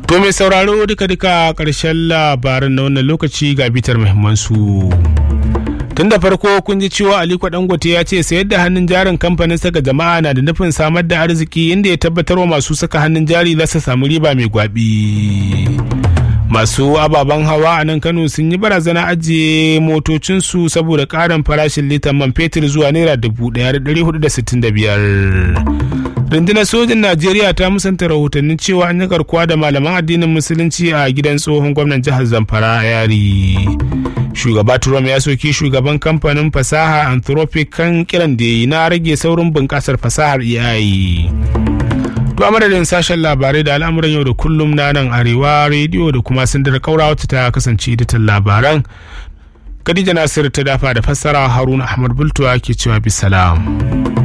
To mai sauraro duka-duka ƙarshen labaran na wannan lokaci ga bitar muhimmansu. Tun da farko kun ji cewa Aliko Dangote ya ce sayar da hannun jarin kamfanin saka jama'a na da nufin samar da arziki inda ya tabbatar wa masu saka hannun jari za su samu riba mai gwabi. Masu ababen hawa a nan Kano sun yi barazana ajiye motocinsu saboda ƙarin farashin litan man fetur zuwa naira dubu ɗaya da ɗari hudu da sittin da biyar. rundunar sojin najeriya ta musanta rahotannin cewa an yi garkuwa da malaman addinin musulunci a gidan tsohon gwamnan jihar zamfara yari shugaba trump ya soki shugaban kamfanin fasaha anthropic kan kiran da yi na rage saurin bunƙasar fasahar ai to a madadin sashen labarai da al'amuran yau da kullum na nan arewa rediyo da kuma sindar kaura wacce ta kasance editan labaran khadija nasir ta dafa da fassara haruna ahmad bultuwa ke cewa bisalam